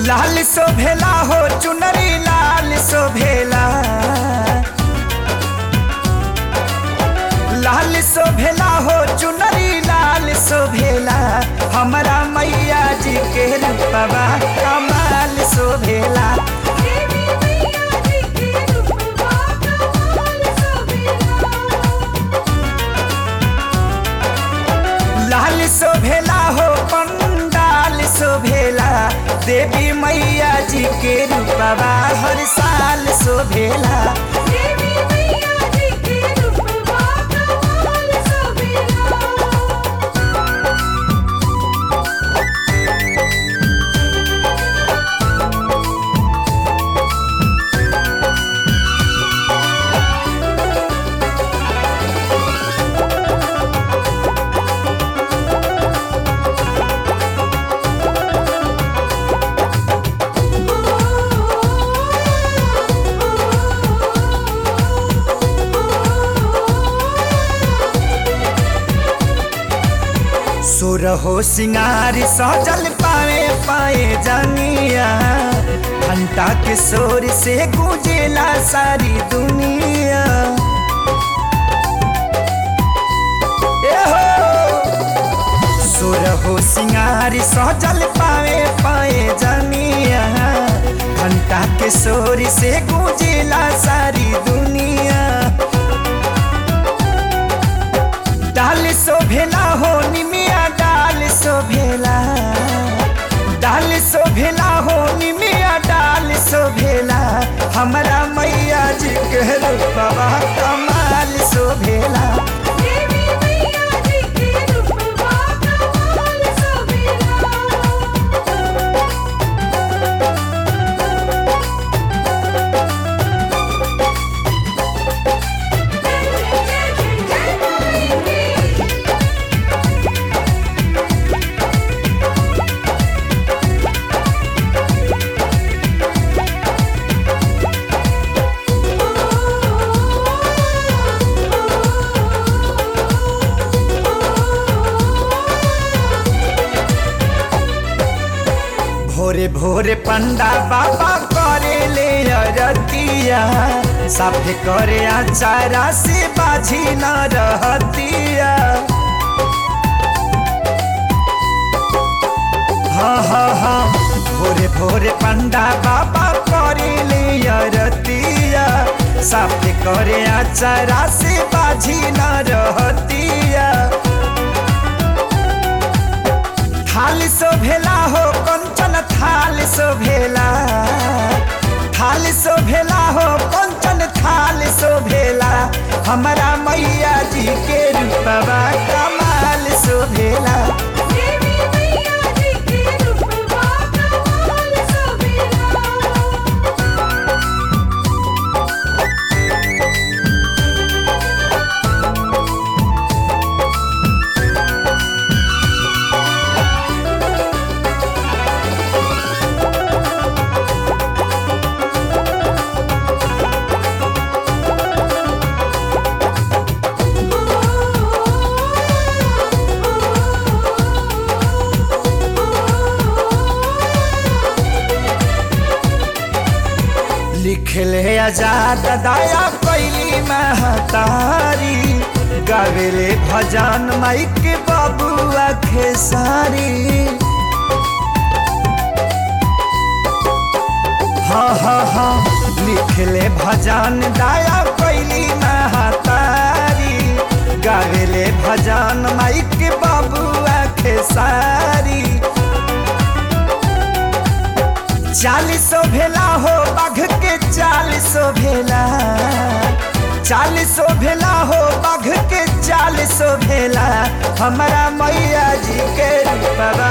लाल शोभेला हो चुनरी लाल शोभेला लाल शोभेला हो चुनरी लाल शोभेला हमारा मैया जी के रूपवा कमाल शोभेला देवी मैया जी के रूपवा कमाल शोभेला लाल शोभेला हो पंडाल शोभेला देवी मैया जी के रूपवा हर साल शोभेला देवी मैया जी के रूपवा कमाल शोभेला सुरहो सिंगार सजल पाए पाए जानिया घंटा के शोर से गूंजेला सारी दुनिया ए हो सुरहो सिंगार सजल पाए पाए जानिया घंटा के शोर से गूंजेला सारी दुनिया डाल शोभेला हो निमिया डाल शोभेला डाल शोभेला हो निमिया डाल शोभेला हमारा मैया जी के रूपवा कमाल शोभेला देवी मैया जी के रूपवा कमाल शोभेला भोरे भोरे पंडा बाबा करे ले अरतिया साफे करे आचारा से बाझी न रहतिया हाँ हाँ हाँ भोरे भोरे पंडा बाबा करे ले अरतिया साफे करे आचारा से बाझी न रहतिया थाल शोभेला हो कंचन थाल शोभेला थाल शोभेला हो कंचन थाल शोभेला हमारा मैया जी के रूपवा कमाल शोभेला देवी मैया जी के रूपवा कमाल शोभेला लिखले आजाद दया कैली महतारी गावेले भजन माइक बबुआ खेसारी हाँ हाँ हाँ लिखले भजन दया कैली महतारी गावेले भजन माइक बबुआ खेसारी चालीसो भेला हो बाघ के चालीसो भेला चालीसो भेला हो बाघ के चालीसो भेला हमारा मैया जी के रूपवा